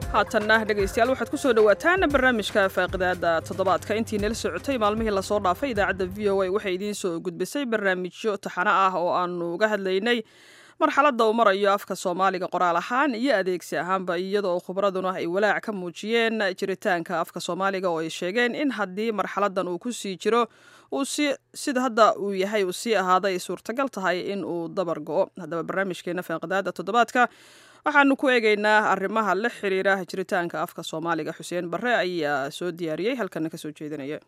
haatanna dhegaystayaal waxaad ku soo dhowaataan barnaamijka faaqidaada toddobaadka intii nala socotay maalmihii lasoo dhaafay idaacadda v o a waxay idiin soo gudbisay barnaamijyo taxano ah oo aanu uga hadlaynay marxaladda uu marayo afka soomaaliga qoraal ahaan iyo adeegsi ahaanba iyada oo khubraduna ay walaac ka muujiyeen jiritaanka afka soomaaliga oo ay sheegeen in haddii marxaladdan uu ku sii jiro uu si sida hadda uu yahay uu sii ahaaday ay suurtagal tahay in uu dabar go-o haddaba barnaamijkeena faaqidaada toddobaadka waxaanu ku eegaynaa arrimaha la xiriira jiritaanka afka soomaaliga xuseen barre ayaa soo diyaariyey halkana kasoo jeedinaya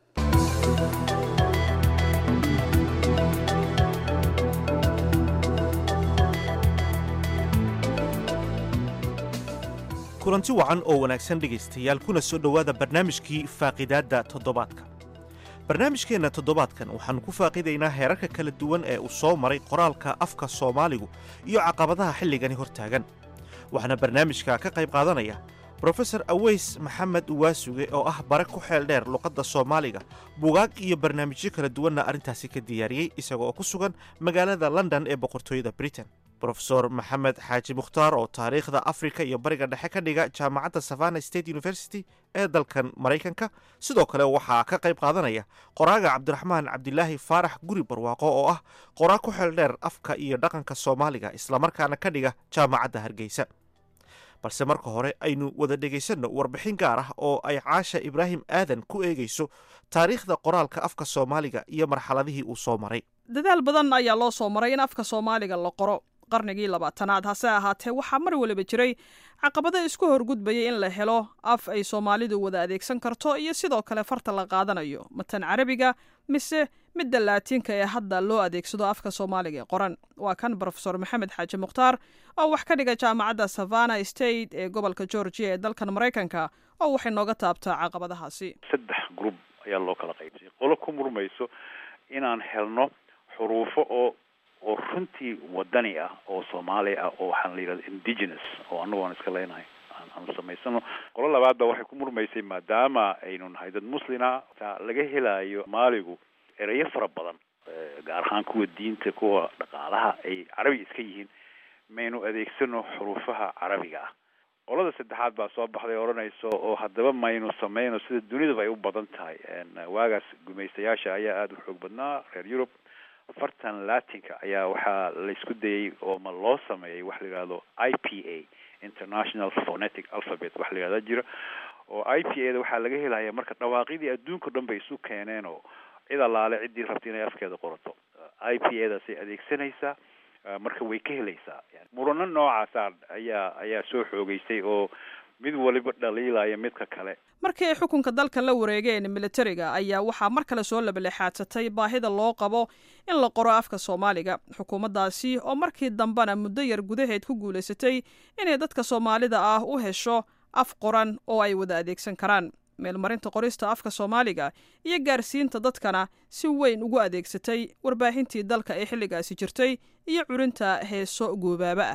kulanti wacan oo wanaagsan dhegaystayaal kuna soo dhowaada barnaamijkii faaqidaadda toddobaadka barnaamijkeenna toddobaadkan waxaannu ku faaqidaynaa heerarka kala duwan ee uu soo maray qoraalka afka soomaaligu iyo caqabadaha xilligani hor taagan waxaana barnaamijka ka qayb qaadanaya brofesor aweys maxamed waasuge oo ah bare ku xeel dheer luqadda soomaaliga bugaag iyo barnaamijyo kala duwanna arrintaasi ka diyaariyey isaga oo ku sugan magaalada london ee boqortooyada britain brofesor maxamed xaaji mukhtaar oo taariikhda afrika iyo bariga dhexe ka dhiga jaamacadda savana state university ee dalkan maraykanka sidoo kale waxaa ka qayb qaadanaya qoraaga cabdiraxmaan cabdilaahi faarax guri barwaaqo oo ah qoraa ku xeel dheer afka iyo dhaqanka soomaaliga islamarkaana ka dhiga jaamacadda hargeysa balse marka hore aynu wada dhegaysanno warbixin gaar ah oo ay caasha ibraahim aadan ku eegayso taariikhda qoraalka afka soomaaliga iyo marxaladihii uu soo maray dadaal badan ayaa loo soo maray in afka soomaaliga la qoro qarnigii labaatanaad hase ahaatee waxaa mar waliba jiray caqabado isku horgudbayay in la helo af ay soomaalidu wada adeegsan karto iyo sidoo kale farta la qaadanayo matan carabiga mise midda laatiinka ee hadda loo adeegsado afka soomaaliga ee qoran waa kan brofesor maxamed xaaji mukhtaar oo wax ka dhiga jaamacadda savana state ee gobolka georgia ee dalkan maraykanka oo waxay nooga taabtaa caqabadahaasi saddex grub ayaa loo kala qaybsay qolo ku murmayso inaan helno xuruufo oo oo runtii wadani ah oo soomaali ah oo waxaan la yidhahda indigenous oo annagu aan iska leenahay aan samaysano qolo labaad ba waxay ku murmaysay maadaama aynu nahay dad muslina taa laga helaayo maaligu ereyo fara badan gaar ahaan kuwa diinta kuwa dhaqaalaha ay carabi iska yihiin maynu adeegsano xuruufaha carabiga ah qolada saddexaad baa soo baxday odhanayso oo haddaba maynu sameyno sida dunidaba ay u badan tahay waagaas gumaystayaasha ayaa aada u xoog badnaa reer yurub fartan latinka ayaa waxaa laysku dayay oo ma loo sameeyay waxa la yidhahdo i p a international phonetic alphabet waxa la yidhahda jira oo i p a da waxaa laga helaya marka dhawaaqidii adduunka o dhan bay isu keeneen oo cid allaale ciddii rabta inay afkeeda qorato i p a daasay adeegsanaysaa marka way ka helaysaa murano noocaasa ayaa ayaa soo xoogeysay oo mid waliba dhaliilaya midka kale markii ay xukunka dalka la wareegeen militariga ayaa waxaa mar kale soo labalexaadsatay baahida loo qabo in la qoro afka soomaaliga xukuumaddaasi oo markii dambena muddo yar gudaheed ku guulaysatay inay dadka soomaalida ah u hesho af qoran oo ay wada adeegsan karaan meelmarinta qorista afka soomaaliga iyo gaarsiinta dadkana si weyn ugu adeegsatay warbaahintii dalka ee xilligaasi jirtay iyo curinta heeso goobaaba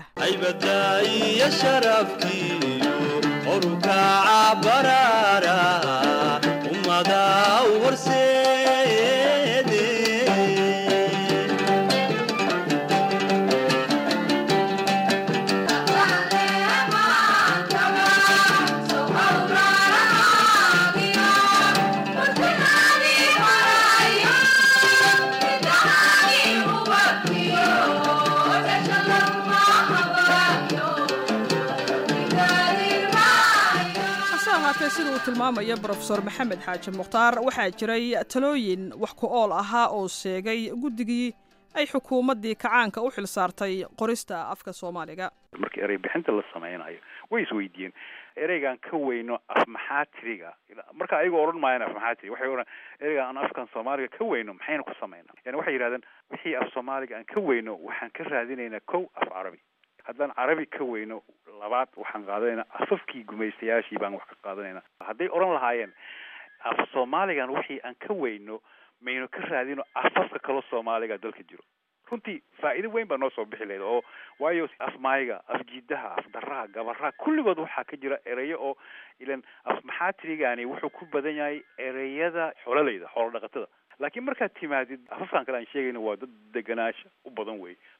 ah sida uu tilmaamaya brofesor maxamed xaaji mukhtaar waxaa jiray talooyin wax ku ool ahaa oo sheegay guddigii ay xukuumaddii kacaanka u xil saartay qorista afka soomaaliga markii erey bixinta la sameynayo way isweydiiyeen ereygaan ka weyno af maxaatiriga marka ayagoo odhan maayaan af maxaatiri waxay odhan ereyga aan afkan soomaaliga ka weyno maxaynu ku sameynaa yani waxay yidhahdeen wixii af soomaaliga aan ka weyno waxaan ka raadinaynaa kow af carabi haddaan carabi ka weyno labaad waxaan qaadanaynaa afafkii gumaystayaashii baan wax ka qaadanaynaa hadday odhan lahaayeen af soomaaligan wixii aan ka weyno maynu ka raadino afafka kaloo soomaaliga dalka jiro runtii faa'iido weyn baa noo soo bixi lahayd oo waayo af maayiga af jiidaha af daraha gabaraha kulligood waxaa ka jira ereyo oo ilan af maxaatirigani wuxuu ku badan yahay ereyada xoololeyda xoolo dhaqatada laakiin markaad timaadid afafkan kale aan sheegayno waa dad deganaasha u badan wey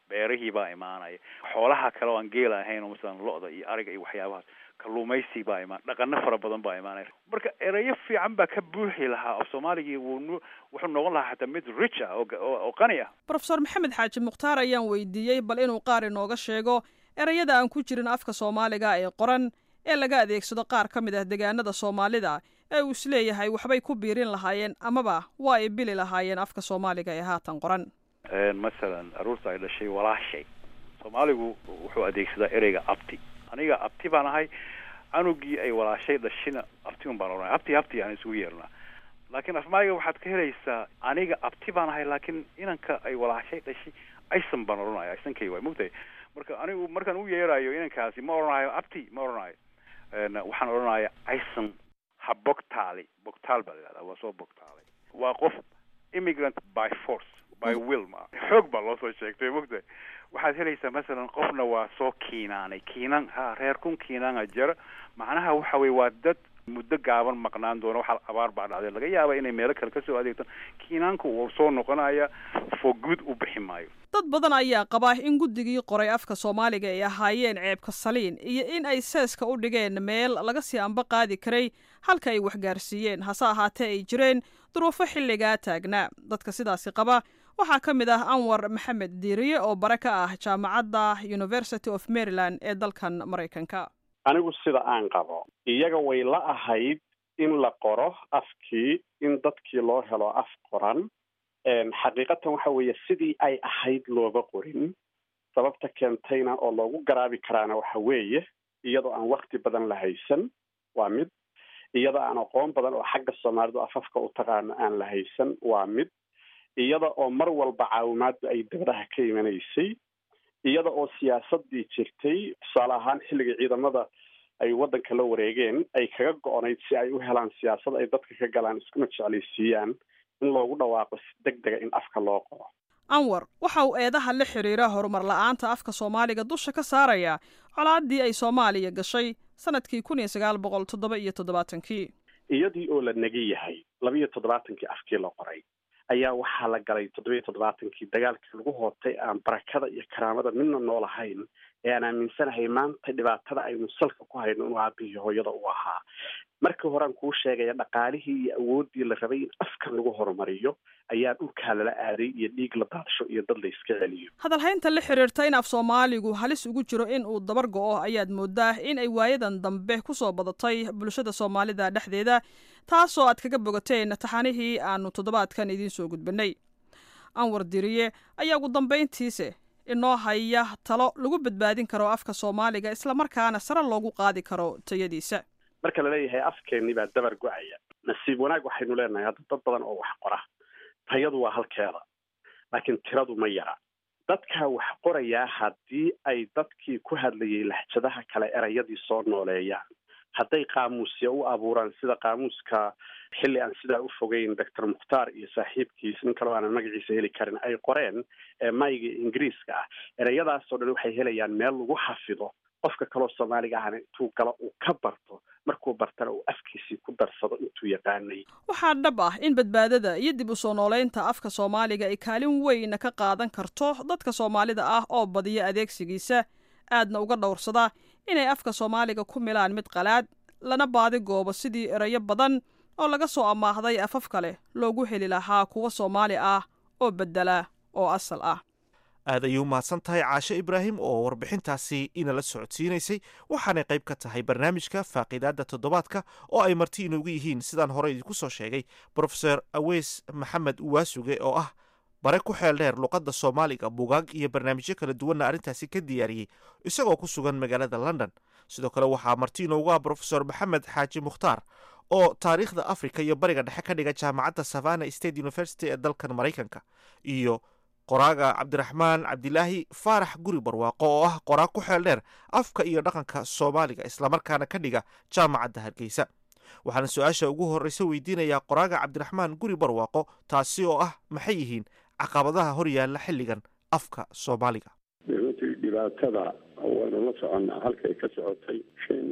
beerihii baa imaanaya xoolaha kale oo aan geela ahayn oo masalan lo-da iyo ariga iyo waxyaabahaas kalluumaysi baa imaan dhaqano fara badan baa imaanaya marka erayo fiican baa ka buuxi lahaa af soomaaligii wuu wuxuu noqon lahaa xataa mid rich ah oo qani ah profesor maxamed xaaji mukhtaar ayaan weydiiyey bal inuu qaar inooga sheego erayada aan ku jirin afka soomaaliga ee qoran ee laga adeegsado qaar ka mid ah deegaanada soomaalida ee uu isleeyahay waxbay ku biirin lahaayeen amaba waa ay bili lahaayeen afka soomaaliga ee haatan qoran masalan aruurta ay dhashay walaashay soomaaligu wuxuu adeegsadaa ereyga abti aniga abti baan ahay canugii ay walaashay dhashina abti un baan oranay abti abti aan isugu yeernaa laakiin afmaayiga waxaad ka helaysaa aniga abti baan ahay laakiin inanka ay walaashay dhashay aysan baan oranaya aysankay waay mogtahay marka anigu markaan u yeerayo inankaasi ma oranayo abti ma oranayo waxaan oranaya aysan ha bogtaali bogtaal baa la yihahdaa waa soo bogtaalay waa qof immigrant by force by will ma xoog baa loo soo sheegtay mogtahay waxaad helaysaa masalan qofna waa soo kiinaanay kiinan ha reer kun kiinaana jara macnaha waxa weye waa dad muddo gaaban maqnaan doona waxaa abaar baa dhacday laga yaaba inay meelo kale kasoo adeegtaan kiinaanku wuu soo noqonaya for good u bixi maayo dad badan ayaa qabaa in guddigii qoray afka soomaaliga ay ahaayeen ceebka saliin iyo in ay seeska u dhigeen meel laga sii anba qaadi karay halka ay waxgaarsiiyeen hase ahaatee ay jireen duruufo xilligaa taagnaa dadka sidaasi qaba waxaa ka mid ah anwar maxamed diiriye oo bare ka ah jaamacadda university of maryland ee dalkan maraykanka anigu sida aan qabo iyaga way la ahayd in la qoro afkii in dadkii loo helo af qoran xaqiiqatan waxa weeye sidii ay ahayd looga qorin sababta keentayna oo loogu garaabi karaana waxa weeye iyadoo aan wakti badan la haysan waa mid iyadoo aan aqoon badan oo xagga soomaalidu afafka u taqaano aan la haysan waa mid iyada oo mar walba caawimaaddu ay dabadaha ka imanaysay iyada oo siyaasadii jirtay tusaale ahaan xilligii ciidamada ay waddanka la wareegeen ay kaga go-onayd si ay u helaan siyaasad ay dadka ka galaan iskuna jeclaysiiyaan in loogu dhawaaqo si deg dega in afka loo qoro anwar waxa uu eedaha la xiriira horumar la-aanta afka soomaaliga dusha ka saaraya colaadii ay soomaaliya gashay sanadkii kun iyo sagaal boqol toddoba iyo toddobaatankii iyadii oo la negi yahay laba iyo toddobaatankii afkii la qoray ayaa waxaa la galay toddoba iyo toddobaatankii dagaalkii lagu hootay aan barakada iyo karaamada midna nool ahayn ee aan aaminsanahay maanta dhibaatada aynu salka ku hayno inuu aabihii hooyada u ahaa markii horean kuu sheegaya dhaqaalihii iyo awooddii la rabay in afkan lagu horumariyo ayaa dhulkaa lala aaday iyo dhiig la daadsho iyo dad la iska celiyo hadalhaynta la xiriirta in af soomaaligu halis ugu jiro in uu dabar go-o ayaad moodaa in ay waayadan dambe ku soo badatay bulshada soomaalida dhexdeeda taasoo aad kaga bogateen taxanihii aanu toddobaadkan idiin soo gudbinay anwar diriye ayaa ugu dambayntiise inoo haya talo lagu badbaadin karo afka soomaaliga islamarkaana sare loogu qaadi karo tayadiisa marka laleeyahay afkeennii baa dabar go-aya nasiib wanaag waxaynu leenahay hadda dad badan oo wax qora tayadu waa halkeeda laakiin tiradu ma yara dadkaa wax qorayaa haddii ay dadkii ku hadlayay lahjadaha kale erayadii soo nooleeyaan hadday qaamuusya u abuuraan sida qaamuuska xilli aan sidaa u fogeyn doctor mukhtaar iyo saaxiibkiis nin kaloo aanan magaciisa heli karin ay qoreen ee mayga ingiriiska ah ereyadaasoo dhan waxay helayaan meel lagu xafido qofka kaloo soomaaliga ahna intuu galo uu ka barto markuu bartana uu afkiisii ku darsado intuu yaqaanay waxaa dhab ah in badbaadada iyo dib u soo nooleynta afka soomaaliga ay kaalin weyna ka qaadan karto dadka soomaalida ah oo badiya adeegsigiisa aadna uga dhowrsada inay afka soomaaliga ku milaan mid qalaad lana baadi goobo sidii erayo badan oo laga soo ammaahday afaf kale loogu heli lahaa kuwa soomaali ah oo beddela oo asal ah aad ayay u mahadsan tahay caashe ibraahim oo warbixintaasi inala socodsiinaysay waxaanay qayb ka tahay barnaamijka faaqiidaadda toddobaadka oo ay marti inugu yihiin sidaan hore idinku soo sheegay brofeor aweys maxamed uwaasuge oo ah bare ku xeel dheer luqadda soomaaliga bugaag iyo barnaamijyo kala duwanna arrintaasi ka diyaariyey isagoo ku sugan magaalada london sidoo kale waxaa marti inoogu ah brofesor maxamed xaaji mukhtaar oo taariikhda africa iyo bariga dhexe ka dhiga jaamacadda savana state university ee dalkan maraykanka iyo qoraaga cabdiraxmaan cabdilaahi faarax guri barwaaqo oo ah qoraag ku xeel dheer afka iyo dhaqanka soomaaliga islamarkaana ka dhiga jaamacadda hargeysa waxaana su-aasha ugu horreysa weydiinayaa qoraaga cabdiraxmaan guri barwaaqo taasi oo ah maxay yihiin caqabadaha hor yaalla xilligan afka soomaaliga runtii dhibaatada waynu la soconnaa halkay ka socotay shan iyo labaatan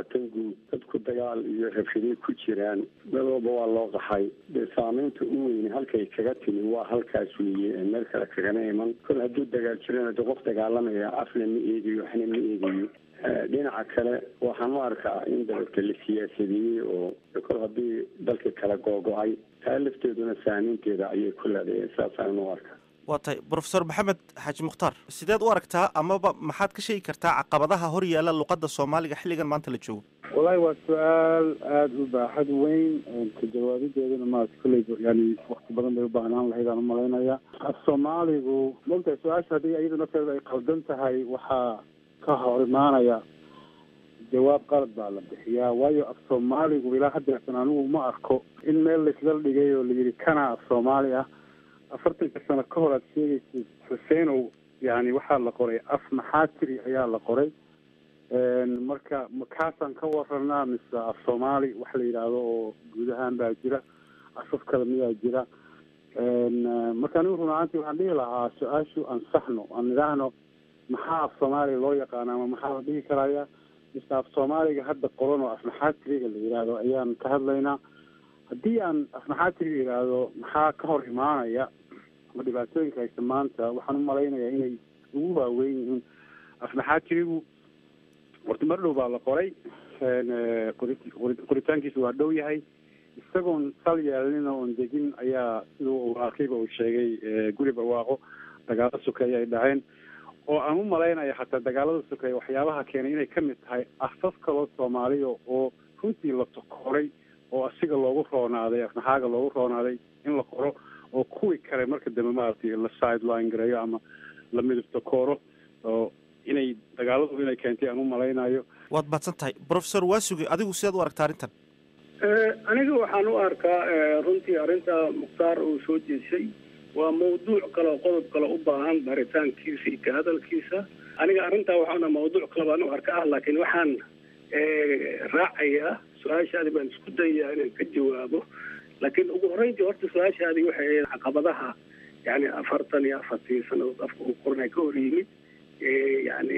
labaatan guud dadku dagaal iyo rabshaday ku jiraan meel walba waa loo qaxay dee saamaynta u weyne halkay kaga timi waa halkaas weeye meel kale kagana iman kol hadduu dagaal jirana de qof dagaalamaya afna ma eegayo waxna ma eegayo dhinaca kale waxaan u arkaa in dalalka la siyaasadeeyey oo kol haddii dalka kala googo-ay taa lafteeduna saamaynteeda ayay ku leedahay saasaan u arkaa waa tahay brofesor maxamed xaaji mukhtaar sideed u aragtaa amaba maxaad ka sheegi kartaa caqabadaha hor yaalla luqadda soomaaliga xilligan maanta la joogo wallahi waa su-aal aada u baaxad weyn ka jawaabideeduna ma kolley yani wakti badan bay u baahnaan lahayd aan umalaynaya af soomaaligu mogtahay su-aasha haddii iyada nafteeda ay qaldan tahay waxaa ka hor imaanaya jawaab qalad baa la bixiyaa waayo af soomaaligu ilaa haddeertan anigu ma arko in meel laisla dhigay oo layidhi kana af soomaali ah afartanka sano ka hor aad sheegaysid xuseenow yani waxaa la qoray af maxaa tiri ayaa la qoray marka makaasaan ka waranaa mise af soomaali wax la yidhaahdo oo guud ahaan baa jira afaf kale miyaa jira marka anigu run ahaantii waxaan dhihi lahaa su-aashu ansaxno aan idhaahno maxaa af soomaaliga loo yaqaana ama maxaa la dhihi karaya mise af soomaaliga hadda qoran oo af maxaa tiriga la yidhaahdo ayaan ka hadlaynaa haddii aan af maxaa tiriga yidhaahdo maxaa ka hor imaanaya ama dhibaatooyinka haysta maanta waxaan u malaynayaa inay ugu waaweyn yihiin af maxaa tirigu horta mar dhow baa la qoray qoritaankiisa waa dhow yahay isagoon sal yeelnin oon degin ayaa siduu arkayba uu sheegay guri barwaaqo dagaalo sokeeye ay dhaceen oo aan u malaynaya xataa dagaalada sokeeye waxyaabaha keenay inay kamid tahay afaf kaloo soomaaliya oo runtii la tokoray oo asiga loogu roonaaday afnaxaaga loogu roonaaday in la qoro oo kuwii kale marka dambe maaragtay la sideline gareeyo ama la midabto kooro oo inay dagaaladu inay keentay aan u malaynayo waad mahadsan tahay brofesor waasuge adigu sidaad u aragtaa arrintan aniga waxaan u arkaa runtii arrinta mukhtaar uu soo jeesay waa mawduuc kale oo qodob kale u baahan baritaankiisa iyo ka hadalkiisa aniga arrintaa waxaana mawduuc kale baan u arka ah laakiin waxaan raacayaa su-aashaadi baan isku dayayaa inaan ka jawaabo laakiin ugu horreyntii horta su-aashaadi waxay ahayd caqabadaha yani afartan iyo afartii sanadood afka uu qoranay ka hor yimid yani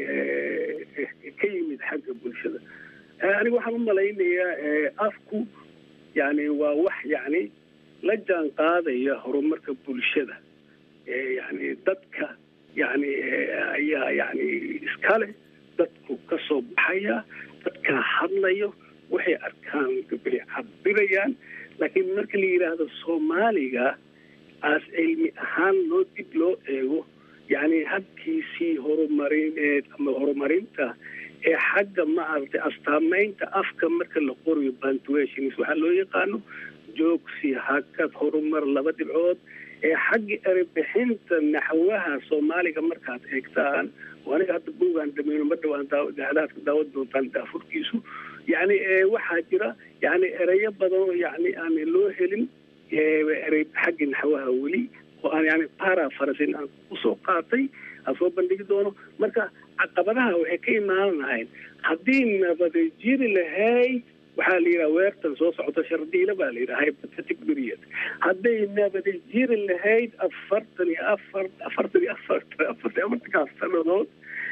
ka yimid xagga bulshada aniga waxaan u malaynayaa afku yani waa wax yani la jaan qaadaya horumarka bulshada yani dadka yani ayaa yani iskale dadku ka soo baxaya dadkaa hadlayo waxay arkaan bay cabirayaan laakiin marka la yidhaahdo soomaaliga aas cilmi ahaan loo dib loo eego yani habkiisii horumarineed ama horumarinta ee xagga maaragtay astaamaynta afka marka la qorayo bantuations waxaa loo yaqaano joogsi hakad horumar laba dhibcood ee xagga erebixinta naxwaha soomaaliga markaad eegtaan oo aniga hadda buugaan dhamayno ma dhawaan daadaadka daawad doontaan daafurkiisu yani waxaa jira yani ereyo badan oo yani aan loo helin erey xagga naxwaha weli oo aan yani parafarasin aan usoo qaatay aan soo bandhigi doono marka caqabadaha waxay ka imaan lahayn haddii nabada jiri lahayd waxaa la yidhaha weertan soo socota shardiila baa la yidhaha hypothetic period hadday nabada jiri lahayd afartan iyo afar afartan iyo afartan afartan afartankaas sanadood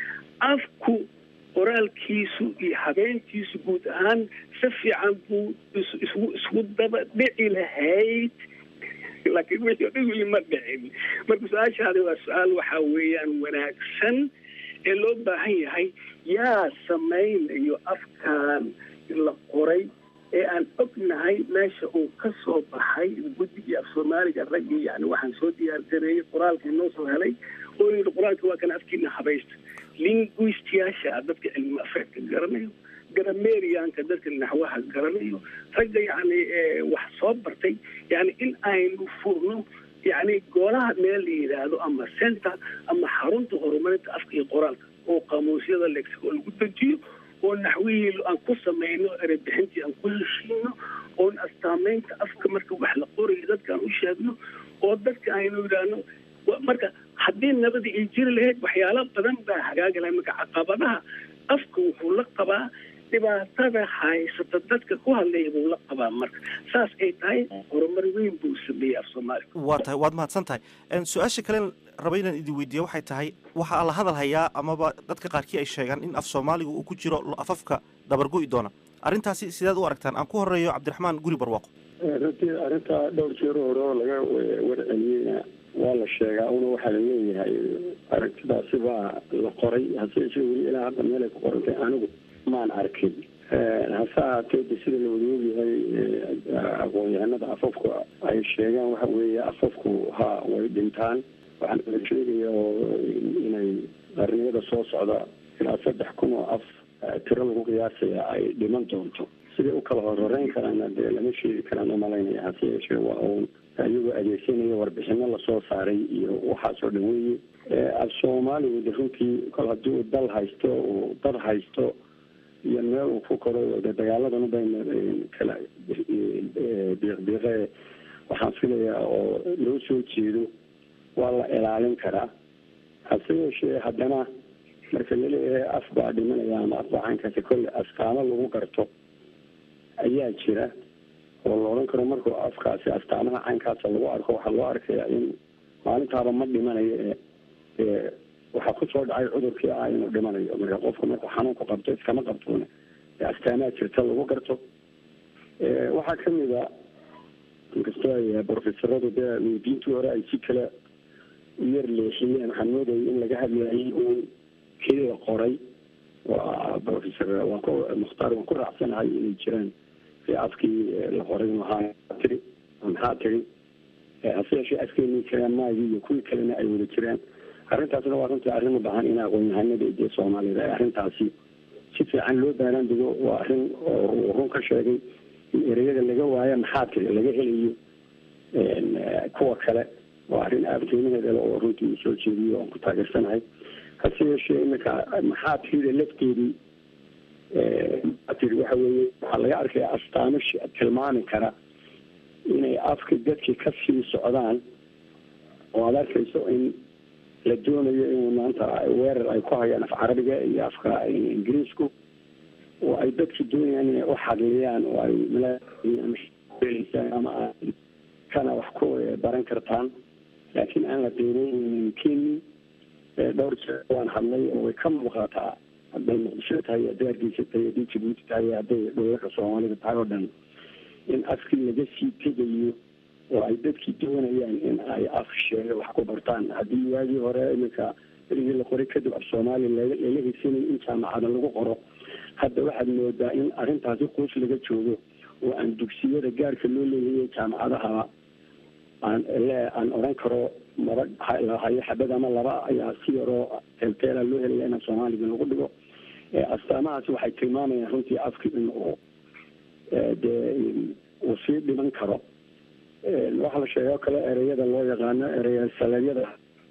afku qoraalkiisu iyo habeenkiisu guud ahaan si fiican buu isgu isgu daba dhici lahayd laakiin wixii o dhan weli ma dhicin marka su-aashaadi waa su-aal waxaa weeyaan wanaagsan ee loo baahan yahay yaa samaynayo afkan la qoray ee aan ognahay meesha uu ka soo baxay guddigii af soomaaliga raggii yani waxaan soo diyaargareeyey qoraalka inoo soo helay oo yidhi qoraalka waa kana afkiina habaysta linguistiyaasha dadka cilmi afeedka garanayo gramerianka dadka naxwaha garanayo ragga yani wax soo bartay yani in aynu furno yani golaha meel la yidhaahdo ama center ama xarunta horumarinta afka iyo qoraalka oo qaamuusyada lexico lagu dejiyo oo naxwihii aan ku samayno erebixintii aan ku heshiino oon astaamaynta afka marka wax la qorayo dadkaan u sheegno oo dadka aynu yidhaahno marka haddii nabada ay jiri lahayd waxyaalo badan baa hagaagi lahay marka caqabadaha afka wuxuu la qabaa dhibaatada haysata dadka ku hadlaya buu la qabaa marka saas ay tahay horumar weyn buu sameeyey af soomaaliga waa tahay waad mahadsan tahay su-aasha kalen raba inaan idin weydiiya waxay tahay waxaa la hadal hayaa amaba dadka qaarkii ay sheegaan in af soomaaliga uu ku jiro afafka dabargo'i doona arrintaasi sidaad u aragtaan aan ku horeeyo cabdiraxmaan guri barwaaqo runtii arrinta dhowr jeer hore oo laga warceliyeyna waa la sheegaa una waxaa la leeyahay aragtidaasi baa la qoray hase yeeshee weli ilaa hadda meelay ku qorantay anigu maan arkin hase ahaatee de sida la wada ogyahay aqoon-yahanada afafku ay sheegaan waxa weeye afafku ha way dhintaan waxaana la sheegaya oo inay qarniyada soo socda ilaa saddex kun oo af tiro lagu qiyaasaya ay dhiman doonto siday u kala horhoreyn karaana dee lama sheegi karaan umalaynaya hase yeeshee waa uun iyagoo adeegsanaya warbixino lasoo saaray iyo waxaasoo dhan weeye af soomaaligu de runtii kol haddii uu dal haysto uu dad haysto iyo meel uu ku koro de dagaaladan bayna kala biiqbiiqe waxaan filayaa oo loo soo jeedo waa la ilaalin karaa hase yeeshee haddana marka laleeyahay af baa dhimanaya ama af baa caynkaasi kolle astaamo lagu garto ayaa jira oo la odhan karo markuu afkaasi astaamaha caynkaasa lagu arko waxaa loo arkayaa in maalintaaba ma dhimanayo ee ee waxaa kusoo dhacay cudurkii ah inuu dhimanayo marka qofku markuu xanuunku qabto iskama qabtoona ee astaamaha jirta lagu garto waxaa kamid a inkastoo ay brofesoradu dee weydiintii hore ay si kale u yar leexiyeen waxaan moodayay in laga hadlayay uun kii la qoray waa professor waan ku mukhtaar waan ku raacsanahay inay jiraan si afkii la qoray maxaa tiri maxaa tiri hase yeeshee afkeenii jiraan maagii iyo kuwii kalena ay wada jiraan arrintaasna waa runtii arrin u baahan in aqoon-yahanada dee soomaaliyed ay arrintaasi si fiican loo baaraan digo waa arrin oo uu run ka sheegay in ereyada laga waayo maxaa tiri laga helayo kuwa kale waa arrin aada qiimaheeda le oo runtii uu soo jeediyo aan ku taageersanahay hase yeeshee iminka maxaa tirida lafteedii tiri waxa weeye waxaa laga arkaya astaamo tilmaami kara inay afka dadkii ka sii socdaan oo aada arkayso in la doonayo in maanta weerar ay ku hayaan af carabiga iyo afka ingiriisku oo ay dadki doonayaan inay u xadliyaan oo ay malaaysaan ama kana wax ku baran kartaan laakiin aan la qiimeyneynin keni dhowr jeer waan hadlay oo way ka muuqataa hadday muqdisho tahay hadday hargeysa tahay hadday jabuuti tahay hadday dhowlaka soomaalida tahay oo dhan in afkii laga sii tegayo oo ay dadkii doonayaan in ay af sheega wax ku bartaan haddii waagii hore iminka erigii la qoray kadib af soomaaliya lala higsanayo in jaamacada lagu qoro hadda waxaad moodaa in arrintaasi quus laga joogo oo aan dugsiyada gaarka loo leeyahay jaamacadaha aan le aan odhan karo maba hayo xabad ama laba ayaa si yaroo teelteela loo helaya in soomaaliga lagu dhigo astaamahaasi waxay tilmaamayaan runtii afki in uu dee uu sii dhiman karo waxaa la sheegay oo kale ereyada loo yaqaano ereya saleedyada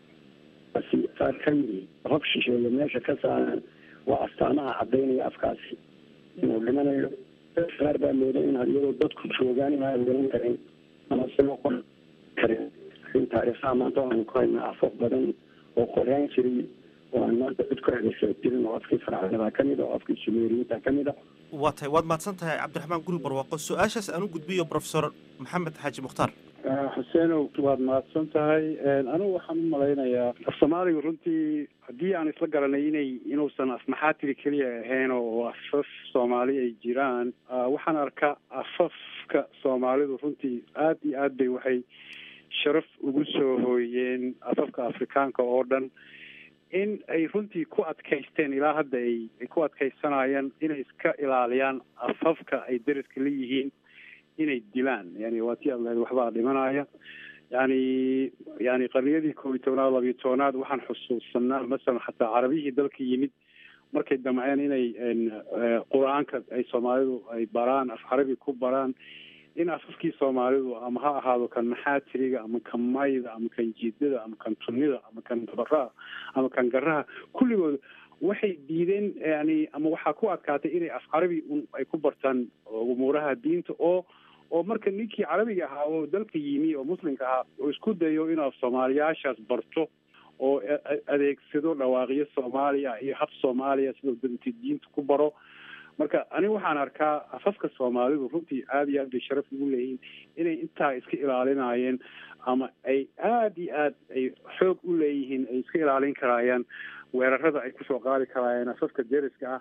saar ka yiri hob shisheeye meesha ka saaran waa astaamaha cadaynaya afkaasi inuu dhimanayo qaar baa mooda in iyadoo dadku joogaan inaan garan karin ama silo qor karin in taariikhaha maanta waxaan ku haynaa afaf badan oo qoraan jiray oo aan maanta cid ku adeegsan jirin oo afkii farcadada kamid a oo afkii sumeeriyiinta kamid a waa tahay waad mahadsan tahay cabdiraxmaan guri barwaaqo su-aashaas aan u gudbiyo professor maxamed xaaji mukhtaar xuseenow waad mahadsan tahay anigu waxaan u malaynayaa af soomaaliga runtii haddii aan isla garanay inay inuusan afmaxaatiri keliya ahayn oo afaf soomaali ay jiraan waxaan arkaa afafka soomaalidu runtii aada iyo aad bay waxay sharaf ugu soo hooyeen afafka afrikaanka oo dhan in ay runtii ku adkaysteen ilaa hadda ay ay ku adkaysanayaan inay iska ilaaliyaan afafka ay deriska la yihiin inay dilaan yani waa tii aad lahayd waxbaa dhimanaya yani yani qarniyadii koob iyo tobnaad labiyo tobnaad waxaan xusuusanaa masalan xataa carabiyihii dalka yimid markay damceen inay qur-aanka ay soomaalidu ay baraan af carabi ku baraan in afafkii soomaalidu ama ha ahaado kan maxaatiriga ama kan mayda ama kan jiidada ama kan tunida ama kan dabaraha ama kan garaha kulligood waxay diideen yani ama waxaa ku adkaatay inay af carabi un ay ku bartaan umuuraha diinta oo oo marka ninkii carabiga ahaa oo dalka yimi oo muslimka ahaa oo isku dayo inuu af soomaaliyaashaas barto oo adeegsado dhawaaqyo soomaaliya iyo hab soomaaliya sidoo danta diinta ku baro marka aniga waxaan arkaa afafka soomaalidu runtii aada iyo aad bay sharaf ugu leeyihiin inay intaa iska ilaalinayeen ama ay aada iyo aad ay xoog u leeyihiin ay iska ilaalin karaayaan weerarada ay kusoo qaadi karaayeen afafka deriska ah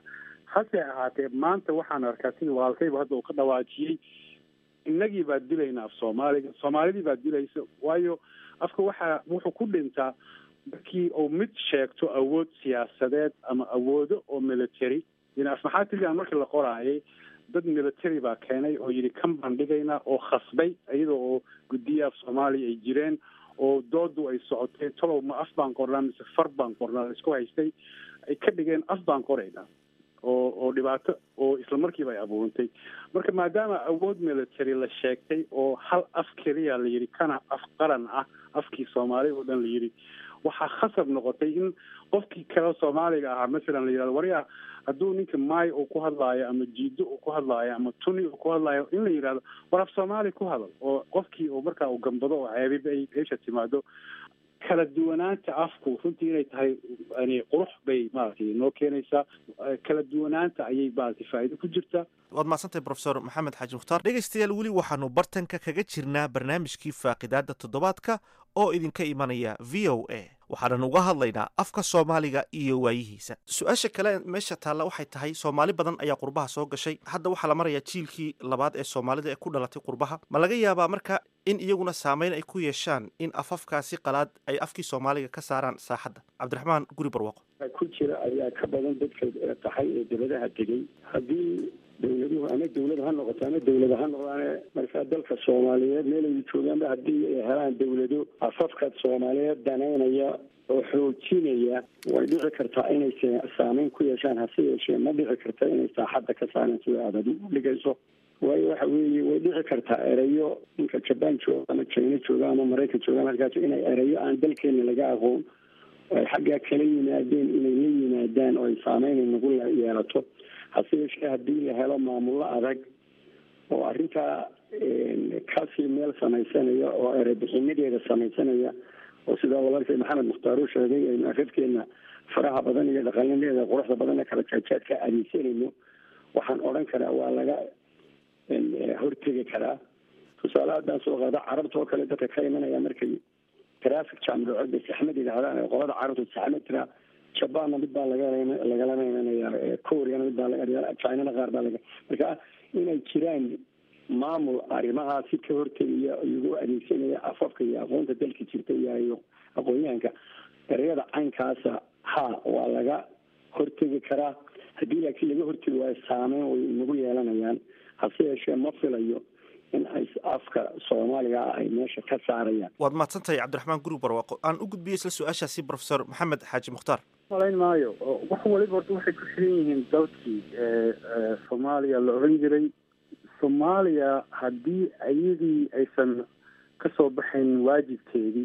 hase ahaatee maanta waxaan arkaa sida walaalkayba hadda uu ka dhawaajiyey innagii baa dilayna af soomaaliga soomaalidii baa dilaysa waayo afka waxaa wuxuu ku dhintaa markii uu mid sheegto awood siyaasadeed ama awoodo oo military yani af maxaa tilian markii la qoraayay dad military baa keenay oo yidhi kan baan dhigaynaa oo khasbay iyada oo guddiya af soomaaliya ay jireen oo doodu ay socotay talow ma af baan qornaa mise far baan qornaa la isku haystay ay ka dhigeen af baan qoraynaa oo oo dhibaato oo isla markiiba ay abuurantay marka maadaama awood military la sheegtay oo hal af keliya la yidhi kana af qaran ah afkii soomaali oo dhan la yidhi waxaa khasab noqotay in qofkii kale soomaaliga ahaa masalan la yidhahdo waryaa hadduu ninka maay uu ku hadlaayo ama jiido uu ku hadlaayo ama tuni uu ku hadlaayo in la yidhahdo war af soomaali ku hadal oo qofkii uu markaa uu gambado oo ceebiba ay meesha timaado kala duwanaanta afku runtii inay tahay yani qurux bay maaragtay noo keenaysaa kala duwanaanta ayay maaragtay faa'iido ku jirtaa waad mahadsantahay profesor maxamed xaaji mukhtaar dhegaystayaal weli waxaanu bartanka kaga jirnaa barnaamijkii faaqidaada toddobaadka oo idinka imanaya v o a waxaanan uga hadlaynaa afka soomaaliga iyo waayihiisa su-aasha kale meesha taalla waxay tahay soomaali badan ayaa qurbaha soo gashay hadda waxaa la marayaa jiilkii labaad ee soomaalida ee ku dhalatay qurbaha ma laga yaabaa marka in iyaguna saameyn ay ku yeeshaan in afafkaasi qalaad ay afkii soomaaliga ka saaraan saaxadda cabdiraxmaan guri barwaaqo ku jira ayaa ka badan dadka qaxay ee dibadaha tegey haddii dawladuhu ama dawlad ha noqoto ama dawlad ha noqdaane markaa dalka soomaaliyeed meelay joogaanba haddii ay helaan dawlado afafka soomaaliyeed danaynaya oo xoojinaya way dhici kartaa inay saameyn ku yeeshaan hase yeeshee ma dhici karta inay saaxadda ka saareen sida aad adigu dhigayso waayo waxa weeye way dhici kartaa erayo ninka jabaan jooga ama china jooga ama maraykan jooga markaas inay erayo aan dalkeena laga aqoon ay xaggaa kala yimaadeen inay la yimaadaan oo ay saameyn nagu yeelato hase yeeshee haddii la helo maamullo adag oo arrintaa kasii meel samaysanaya oo erebixinadeeda samaysanaya oo sidaa walaalkay maxamed mukhtaar uu sheegay aynu afafkeena faraha badan iyo dhaqanadeeda quruxda badan ee kala jaajaadka aadeysanayno waxaan odhan karaa waa laga hortegi karaa tusaale haddaan soo qaado carabta oo kale dadka ka imanaya markay traffic jam dhaco bay saxmad yidhahdaan qolada carabta saxmad tiraa jabaanna mid baa laga lagalama imanaya koreana mid baa laga chinana qaar baa laga marka inay jiraan maamul arrimahaasi ka hortegaya iyagu adeegsanaya afafka iyo aqoonta dalka jirta iyo aqoon-yahanka ereyada caynkaasa ha waa laga hortegi karaa haddii laakiin laga hortegi waayo saameyn way inagu yeelanayaan hase yeeshee ma filayo in ay afka soomaaliga ah ay meesha ka saarayaan waad mahadsantahay cabdiraxmaan guri barwaaqo aan u gudbiyey isla su-aashaasi profesor maxamed xaaji mukhtaar malayn maayo wax waliba horta waxay ku xiran yihiin dalkii soomaaliya la oran jiray soomaaliya haddii iyadii aysan kasoo baxayn waajibkeedii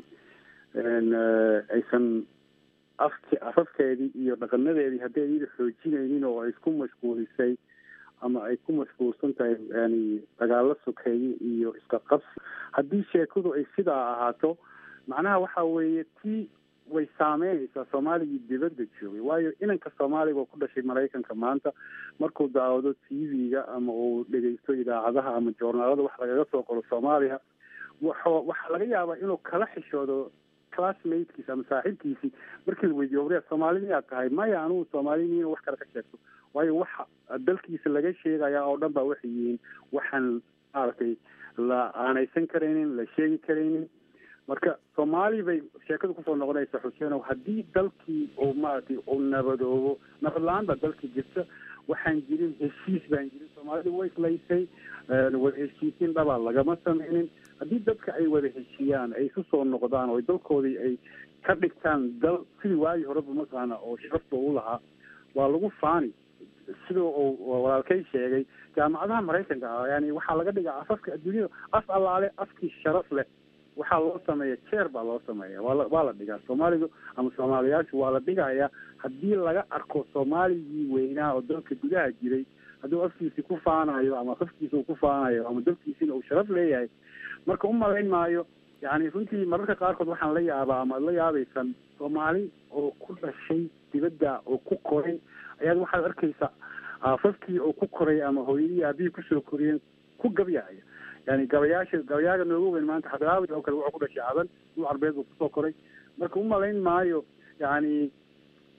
aysan afk afafkeedii iyo dhaqanadeedii haddii iyada xoojinaynin oo ay isku mashquulisay ama ay ku mashquulsan tahay yani dagaalo sokeeye iyo iska qabsi haddii sheekadu ay sidaa ahaato macnaha waxa weeye tii way saameynaysaa soomaaligii dibadda joogay waayo inanka soomaaliga oo ku dhashay maraykanka maanta markuu daawado t v-ga ama uu dhegeysto idaacadaha ama joornaalada wax lagaga soo qoro soomaaliya waxo waxaa laga yaabaa inuu kala xishoodo classmatekiisi ama saaxiibkiisii markii la weydiiyo wariya soomaali miyaad tahay maya anugu soomaali miina wax kale ka sheegto waayo waxa dalkiisa laga sheegaya oo dhan baa waxay yihiin waxaan maaragtay la aanaysan karaynin la sheegi karaynin marka soomaali bay sheekadu kusoo noqonaysa xuseenow haddii dalkii uu maaragtay uu nabadoobo nabad la-aan baa dalkii jirta waxaan jirin heshiis baan jirin soomaalida way islaysay wada heshiisiin dhabaa lagama sameynin haddii dadka ay wada heshiiyaan ay isu soo noqdaan oo dalkoodii ay ka dhigtaan dal sidii waagii horeba mataqaana oo sharafta u lahaa waa lagu faani sida uu walaalkay sheegay jaamacadaha maraykanka ah yani waxaa laga dhigaa afafka adduunyada af allaale afkii sharaf leh waxaa loo sameeya jeer baa loo sameeya waa la waa la dhigaa soomaaligu ama soomaaliyaashu waa la dhigaya haddii laga arko soomaaligii weynaa oo dalka gudaha jiray hadduu afkiisi ku faanayo ama afkiisa uu ku faanayo ama dalkiisina uu sharaf leeyahay marka u malayn maayo yani runtii mararka qaarkood waxaan la yaabaa ama ad la yaabaysan soomaali oo ku dhashay dibadda oo ku koray ayaad waxaad arkaysa afafkii oo ku koray ama hooyadii aabihii kusoo koriyeen ku gabyaya yani gabayaasha gabayaaga nooga weyn maanta xadraawi oo kale wuxuu ku dhashay cadan dul carbeed buu kusoo koray marka u malayn maayo yani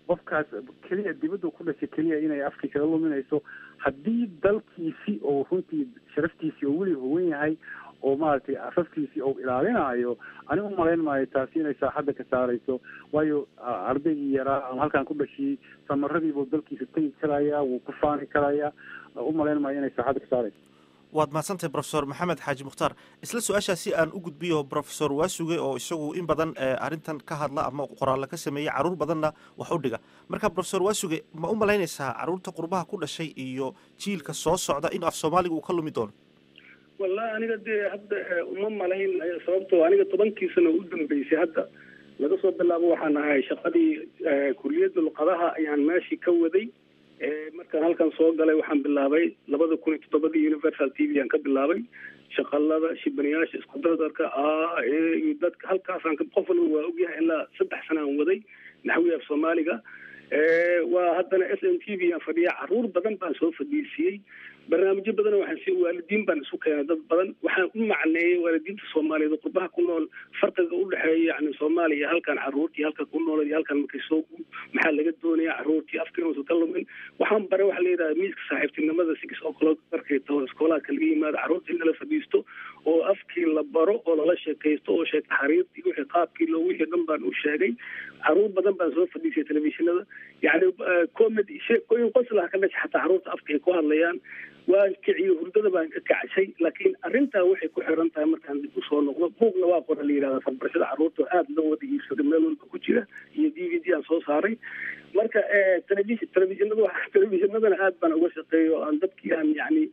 qofkaas keliya dibadda ku dhashay keliya inay afkii kaga luminayso haddii dalkiisi oo runtii sharaftiisii oo weli huwan yahay oo maaragtay afafkiisii oo ilaalinayo ani u malayn maayo taasi inay saaxadda ka saarayso waayo ardaygii yaraa ama halkaan ku dhashiyey samaradiibuu dalkiisa tegi karaya wuu ku faani karaya u malayn maayo inay saaxadda ka saarayso waad mahadsantahay profesor maxamed xaaji mukhtaar isla su-aashaasi aan u gudbiyo profesor waasuge oo isagu in badan arrintan ka hadla ama qoraalla ka sameeyey carruur badanna wax u dhiga marka profesor waasuge ma u malaynaysaa carruurta qurbaha ku dhashay iyo jiilka soo socda in af soomaaliga uu ka lumi doono wallahi aniga dee hadda uma malayn sababtoo aniga tobankii sano u dambeysay hadda laga soo bilaabo waxaan ahay shaqadii kuliyadda luqadaha ayaan meeshii ka waday markaan halkan soo galay waxaan bilaabay labada kun iyo toddobadii universal t v aan ka bilaabay shaqalada shibanayaasha isku dardarka a iyo dadka halkaasaan qof walba waa ogyahay ilaa saddex sana aan waday naxwi af soomaaliga waa haddana s m t v aan fadhiya caruur badan baan soo fadhiisiyey barnaamijyo badan waxaan si waalidiin baan isu keenay dad badan waxaan u macneeyey waalidiinta soomaaliyeed oo qurbaha ku nool farqiga u dhexeeya yani soomaaliya iyo halkan caruurtii halka ku nool iyo halkan markay soo maxaa laga doonaya caruurtii afka inuusan ka lumin waxaan bare waxaa la yidhaha miiska saaxiibtinimada six o'clock markay taho iskoolaadka laga yimaado caruurta in lala fadhiisto oo afkii la baro oo lala sheekaysto oo sheeka xariirtii wixii qaabkii loo wixii dhan baan u sheegay caruur badan baan soo fadhiisay telefishinada yani comedy sheekooyin qoslaha ka dhasha xataa caruurta afka ay ku hadlayaan waan kiciyo hurdada baan ka kacshay laakiin arrintaa waxay ku xiran tahay markaan dib usoo noqdo buugna waa qora la yidhahda farbarashada carruurta aada loo wada iibsada meel walba ku jira iyo d v d aan soo saaray marka television televishinada televishinadana aad baan uga shaqeeya oo aan dadkii aan yani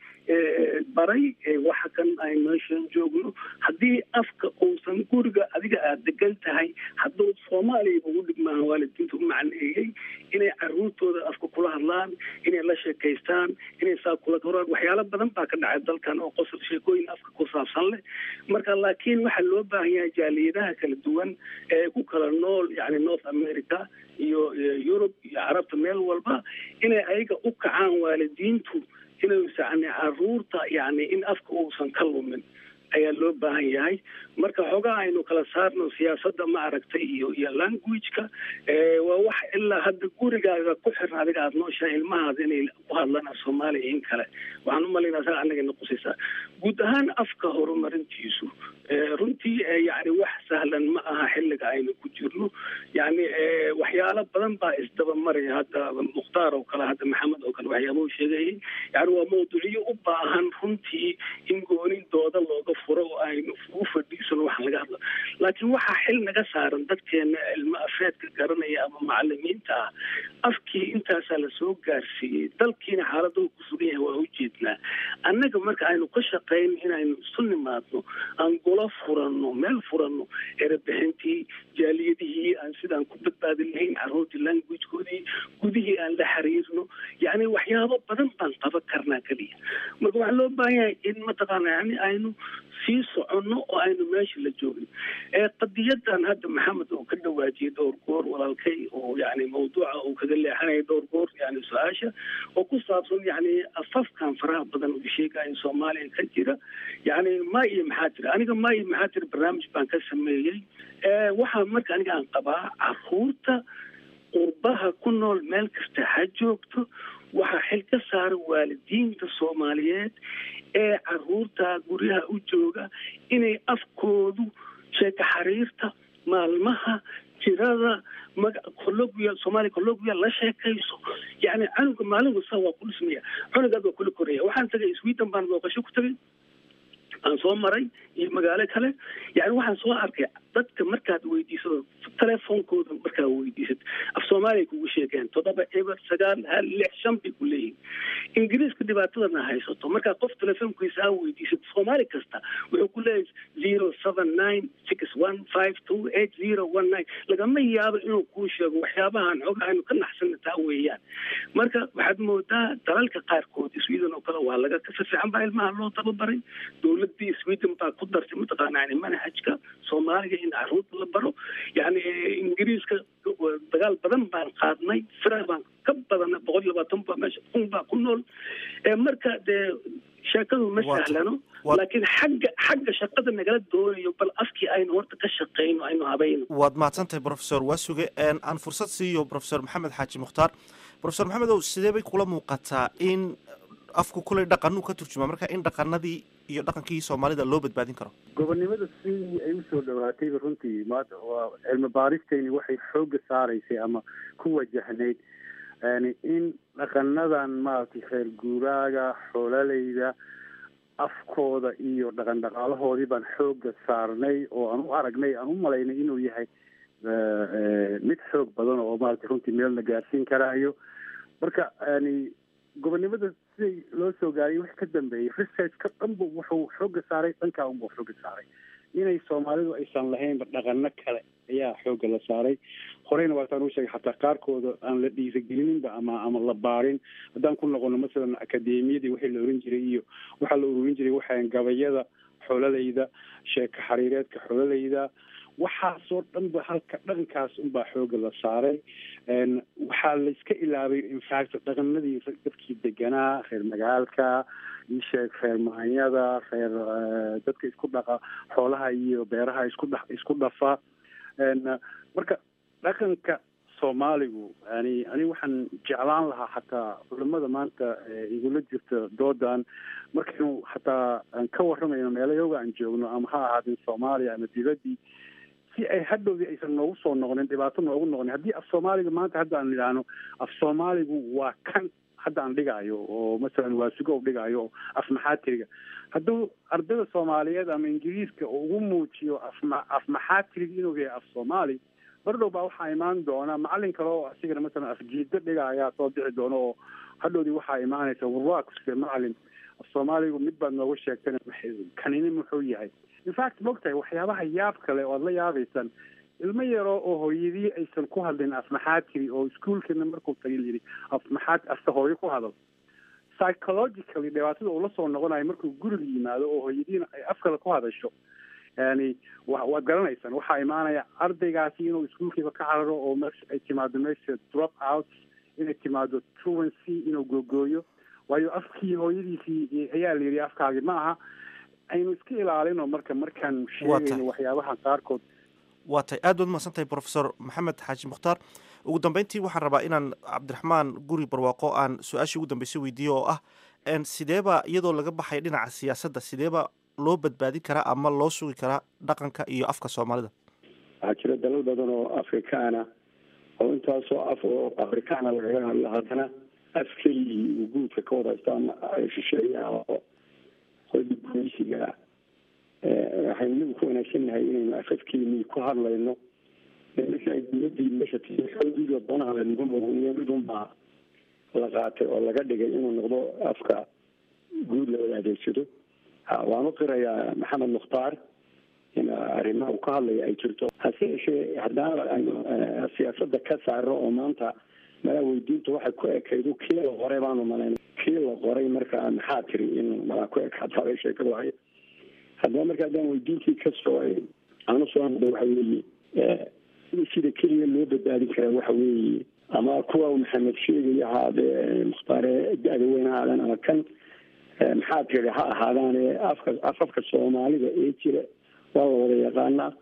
baray waxa kan ay meeshan joogno haddii afka uusan guriga adiga aada degan tahay hadduu soomaaliya ugu dhigmaaha waalidiinta u macneeyey inay caruurtooda afka kula hadlaan inay la sheekaystaan inay saa kula koraan waxyaalo badan baa ka dhacay dalkan oo qosol sheekooyin afka ku saabsan leh marka laakiin waxaa loo baahan yahay jaaliyadaha kala duwan ee ku kala nool yani north america iyo yurub iyo carabta meel walba inay ayaga u kacaan waalidiintu inaysan caruurta yani in afka uusan ka lumin ayaa loo baahan yahay marka xoogaa aynu kala saarno siyaasadda ma aragtay iyo iyo languageka waa wax ilaa hadda gurigaaga ku xiran adiga aada nooshahay ilmahaada inay ku hadlaan af soomaaliya in kale waxaan u malaynaa saga annaga noqosaysaa guud ahaan afka horumarintiisu runtii yani wax sahlan ma aha xilliga aynu ku jirno yani waxyaalo badan baa isdaba maraya hadda mukhtaar oo kale hadda maxamed oo kale waxyaaba u sheegayay yani waa mawduuciyo u baahan runtii in goonindooda looga furo oo aynu ugu fadhiisano waxaan laga hadla laakiin waxaa xil naga saaran dadkeena ilmo afeedka garanaya ama macalimiinta ah afkii intaasaa lasoo gaarsiiyey dalkiina xaalada ku sugan yahay waa ujeednaa annaga marka aynu ka shaqayn inaynu isu nimaadno aan golo furanno meel furanno erebixintii jaaliyadihii aan sidaan ku badbaadin lahayn caruurtii languagekoodii gudihii aan la xiriirno yani waxyaabo badan baan qaban karnaa keliya marka waxaa loo baahan yahay in mataqaana yani aynu sii soconno oo aynu meesha la joogin qadiyadan hadda maxamed oo ka dhawaajiyay dhowr goor walaalkay oo yani mawduuca uu kaga leexanaya dhowr goor yani su-aasha oo ku saabsan yani afafkan faraha badan uu sheegayo soomaaliya ka jira yani ma iyo maxaa jira aniga ma iyo maxaa jira barnaamij baan ka sameeyey waxaa marka aniga aan qabaa caruurta qurbaha ku nool meel kasta ha joogto waxaa xil ka saara waalidiinta soomaaliyeed ee caruurta guryaha u jooga inay afkoodu sheeka xariirta maalmaha jirada maga colloquial soomaaliya colloquial la sheekayso yani canuga maalin wasta waa ku dhismaya cunugaad waa kula koraya waxaan tagay sweden baan booqasho ku tagay aan soo maray iyo magaalo kale yani waxaan soo arkay dadka markaad weydiisado telefoonkooda markaa weydiisad af soomaaliya kugu sheegeen toddoba eber sagaal hal lix shan bay ku leeyihin ingiriiska dhibaatadana haysato markaa qof telefoonkiisa aa weydiisad soomaali kasta wuxuu ku leeyahay zero seven nine six one five two eight zero one nine lagama yaabo inuu kuu sheego waxyaabahan xoga aynu ka naxsana taa weeyaan marka waxaad moodaa dalalka qaarkood sweden oo kale waa laga si fiican baa ilmaha loo tababaray dowladii sweden baa ku dartay mataqaana yani manhajka soomaaliga in caruurta la baro yani ingiriiska dagaal badan baan qaadnay fira baan ka badana boqol iyo labaatan baa meesha kun baa ku nool marka dee sheekadu ma Waa- sahlano waa- laakiin xagga xagga shaqada nagala doonayo bal afkii aynu horta ka shaqayno aynu habayno waad mahadsantahay professor waasuge een, aan fursad siiyo professor maxamed xaaji mukhtaar professor maxamed ow sidee bay kula muuqataa in afku kuley dhaqanuu ka turjumaa marka in dhaqanadii iyo dhaqankii soomaalida loo badbaadin karo gobonnimada sidii ay usoo dhawaatayba runtii maanta waa cilmi baaristayni waxay xoogga saaraysay ama ku wajahnayd yani in dhaqanadan maaragtay reer guuraaga xoolaleyda afkooda iyo dhaqan dhaqaalahoodii baan xoogga saarnay oo aan u aragnay aan u malaynay inuu yahay eh, eh, mid xoog badan oo maaragtay runtii meel la gaarsiin karaayo marka yani gobonnimada siday loo soo gaariyay wix ka dambeeyey researchka dhanba wuxuu xoogga saaray dhankaa unbuu xoogga saaray inay soomaalidu aysan lahaynba dhaqano kale ayaa xoogga la saaray horeyna waataan u sheegay xataa qaarkooda aan la dhiirigelinba ama ama la baarin haddaan ku noqono masalan akademiyadii wixii la oran jiray iyo waxaa la ururin jiray waxaan gabayada xoolaleyda sheeka xariireedka xoolaleyda waxaasoo dhanba halka dhaqankaas unbaa xoogga la saaray Een, waxaa la iska ilaabay infact dhaqanadii dadkii deganaa reer magaalka isheeg reer maanyada reer eh, dadka isku dhaqa xoolaha iyo beeraha isku dha isku dhafa Een, marka dhaqanka soomaaligu yani ani waxaan jeclaan lahaa xataa culimada maanta eh, igula jirta doodan markaynu xataa aan ka waramayno meelayoga aan joogno ama ha ahaadin soomaaliya ama dibaddii si ay hadhowdii aysan noogu soo noqonin dhibaato noogu noqonin haddii af soomaaliga maanta hadda aan idhaahno af soomaaligu waa kan hadda aan dhigayo oo masalan waa sugo u dhigayo oo af maxaatiriga hadduu ardayda soomaaliyeed ama ingiriiska uu ugu muujiyo afma af maxaatiriga inuu yahay af soomaali bardhow baa waxaa imaan doona macalin kale oo asigana masalan afjiido dhiga ayaa soo bixi doona oo hadhowdii waxaa imaanaysa warwaa kuse macalin af soomaaligu mid baad nooga sheegtana kanini muxuu yahay infact mogtahay waxyaabaha yaab kale oo aad la yaabaysaan ilmo yaro oo hooyadii aysan ku hadlin af maxaatiri oo iskuolkana markuu tagay yidhi af maxaat afta hooyo ku hadal psychologically dhibaatada uu la soo noqonayo markuu guriga yimaado oo hooyadiina ay af kale ku hadasho yani wa waad garanaysaan waxaa imaanaya ardaygaasi inuu iskuolkiiba ka cararo oo meesha ay timaado meesha drop out inay timaado truancy inuu googooyo waayo afkii hooyadiisii ayaa la yidhi afkaagi ma aha aynu iska ilaalino marka markaan sheegayno waxyaabaha qaarkood waa tay aad baad umahadsan tahay professor maxamed xaaji mukhtaar ugu dambeyntii waxaan rabaa inaan cabdiraxmaan guri barwaaqo aan su-aashii ugu dambeysay weydiiyo oo ah sideeba iyadoo laga baxay dhinaca siyaasadda sideeba loo badbaadin karaa ama loo sugi karaa dhaqanka iyo afka soomaalida waxaa jira dalal badan oo afrikaana oo intaasoo af oo afrikaana lagaga hadlo haddana af keligii uu guudka ka wadaysto ama shisheeyaha oo qodi gumeysiga waxaynu inagu ku wanaagsannahay inaynu afafkeenii ku hadlayno marka ay dowladii meesha tiiga doonaha lanagu muqniyo midunbaa la qaatay oo laga dhigay inuu noqdo afka guud la wada adeegsado waan u qirayaa maxamed mukhtaar in arrimaha uu ka hadlaya ay jirto hase yeeshee haddana aynu siyaasada ka saarno oo maanta malaa weydiinta waxay ku ekaydo kii la qoray baanu malayn kii la qoray markaa maxaa tiri in malaa ku ekaataabay sheekadu ahayd haddaba marka haddaan weydiintii kasoo aanu soo hadla waxa weeye sida keliya loo badbaadin karaa waxa weeye ama kuwa maxamed sheegaya ahaadee mukhtaare da-da weyn ha ahaadaan ama kan maxaa tiri ha ahaadaane afka afafka soomaalida ee jira waa la wada yaqaanaa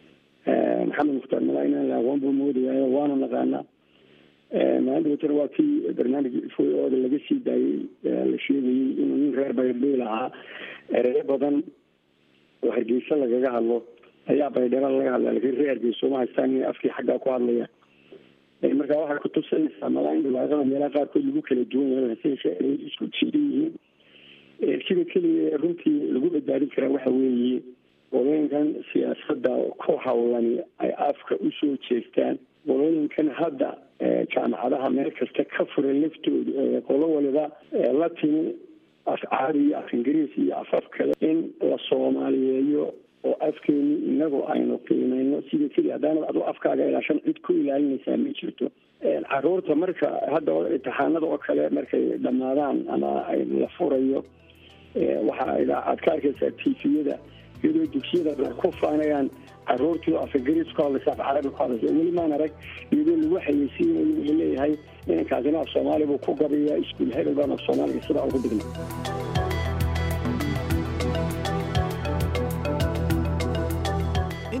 maxamed mukhtaar malaa inaan la aqoon buu moodaya waanu naqaanaa maalinta watana waa kii barnaamij ooda laga sii daayey la sheegayey inuu nin reer baydheel ahaa ereyo badan oo hargeysa lagaga hadlo ayaa baydhera laga hadla lakin reer hargeysa uma haystaan inay afkii xaggaa ku hadlayaan marka waxay kutusinaysaa malaa in dhibaatada meelaha qaarkood lagu kala duwan yahay hase ay isku jiidan yihiin sida keliya runtii lagu badbaadin karaa waxa weeye qolooyinkan siyaasada ku hawlani ay afka usoo jeestaan qolooyinkan hadda jaamacadaha meel kasta ka furan laftooda qolo waliba la timi af carabi iyo af ingiriis iyo afaf kale in la soomaaliyeeyo oo afkeeni inagu aynu qiimeyno sida keli haddaanad adu afkaaga ilaashan cid ku ilaalinaysaa ma jirto caruurta marka hadda imtixaanada oo kale markay dhammaadaan ama la furayo waxaa aad ka arkaysaa tifiyada iyadoo dugsiyada ku faanayaan caruurtii af ingiriis ku hadlaysa af carabi ku hadlaysa weli maan arag iyadoo lagu xayeysiinayo wuxuu leeyahay inankaasina af soomaali buu ku gabayaa iskuul hebel baan af soomaaliga sidaa ugu digna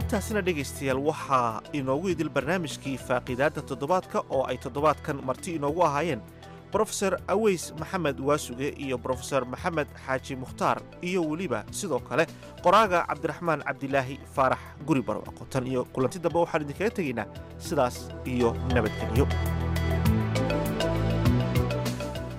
intaasina dhegaystayaal waxaa inoogu idil barnaamijkii faaqiidaadda toddobaadka oo ay toddobaadkan marti inoogu ahaayeen brofeser aweys maxamed waasuge iyo brofeser maxamed xaaji mukhtaar iyo weliba sidoo kale qoraaga cabdiraxmaan cabdilaahi faarax guri barwaaqo tan iyo kulanti dambe waxaan idinkaga tegaynaa sidaas iyo nabadgelyo